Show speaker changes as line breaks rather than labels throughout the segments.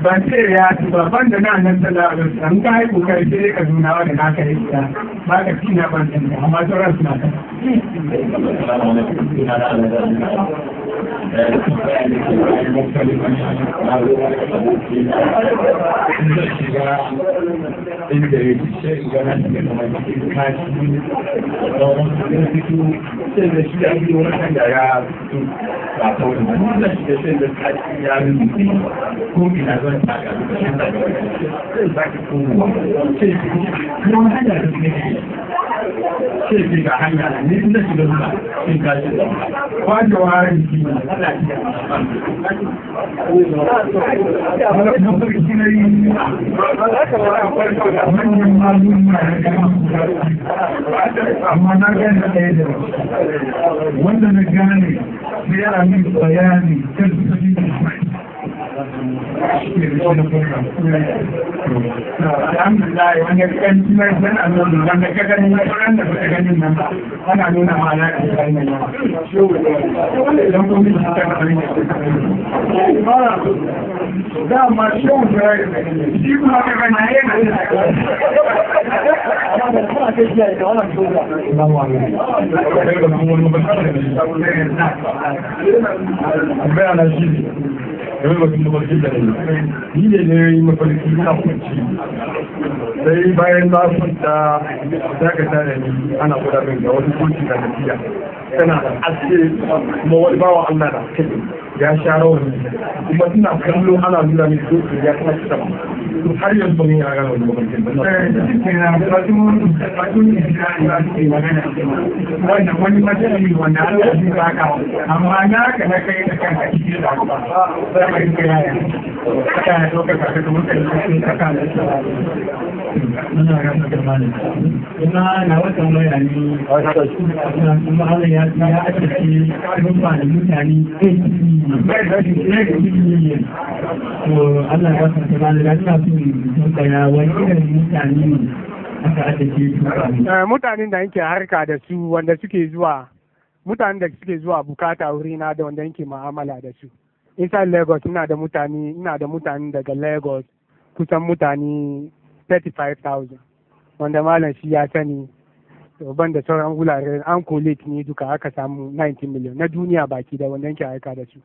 ban ce ya ci ba ban da nan nan sallah a wasu an ka yi kokari sai ka nuna wa da na ka yi ta ba ka ci na ban da amma sauran suna kan inda ya ci sai ga nan da kuma cikin kashi da wani fito sai da shi ya yi wani da ya fito ba ta wani wani da shi da sai da kashi ya yi ko ina zan taka da shi da sai za ki kowa sai ki kuma hanya da su ne sai ki ga hanya ne inda shi da zuwa sai kashi da wanda wani shi ne Allah ya mafarki na yi manyan malum na amma na gane ɗaya da wanda na gane sai yana min bayani kan su alhamdulillah wani kan mai san annabi wanda ka gani na sauran da suka ganin nan ana nuna ma na da kai nan don kuma shi ta kare da ma shi da shi kuma ka gani yana Bayanan shi ne. game da kuma mafarki da ne ni ne ne yi mafarki na kwanci sai bayan na kwanta za ka tare ni ana gwada min ga wani kwanci da tafiya tana da aske kuma wani bawa Allah da kai ya sha rawani kuma ina kallo ana nuna min doki ya kuma ci sama to har yanzu ban yi a gano wani mafarkin ba wanda wani matsayi wanda Allah ya baka amma na ka na kai da kanka cikin da ba sai ka yaya ka ya doka ka ka kuma kai ka ka da
muna rasa da malami kuma na wata waya ne kuma Allah ya ya ake ce rufa da mutane to Allah ya rasa da malami ina so in tambaya wani irin mutane ne aka ake ce
mutanen da yake harka da su wanda suke zuwa mutanen da suke zuwa bukata wurina da wanda yake ma'amala da su inside lagos ina da mutane ina da mutane daga lagos kusan mutane 35,000 wanda malam shi ya sani ban da sauran wurare an collate ne duka aka samu 19 million na duniya baki da wanda yake aika da su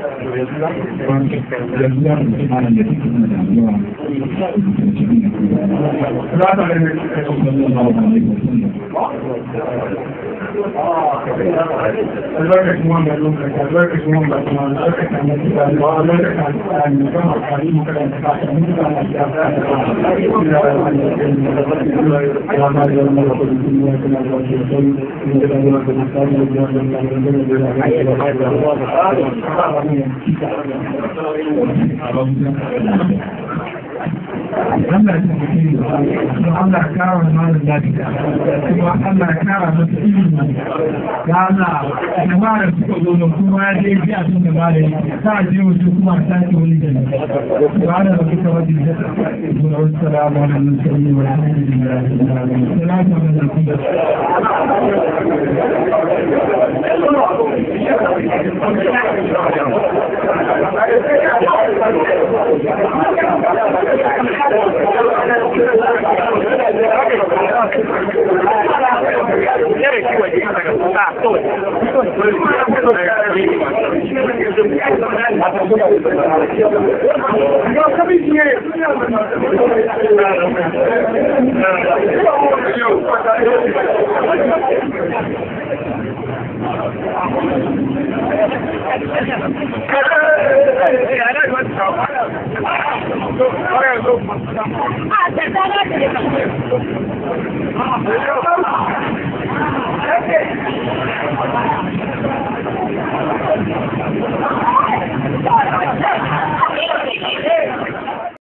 albarkacin wanda lokaci albarkacin wanda kuma albarkacin wanda kuma albarkacin wanda kuma albarkacin wanda kuma albarkacin Allah ya tafi kuma Allah ya kara malam lafiya kuma Allah ya kara masa ilimi ya Allah jama'a da suka zo da kuma ya je ji abin da ba da ta je wasu kuma ta ce wani da ne ba da rabu ta wajen da ta wa wassalamu ala mursalin wa alhamdulillahi rabbil alamin salatu ala
Ah,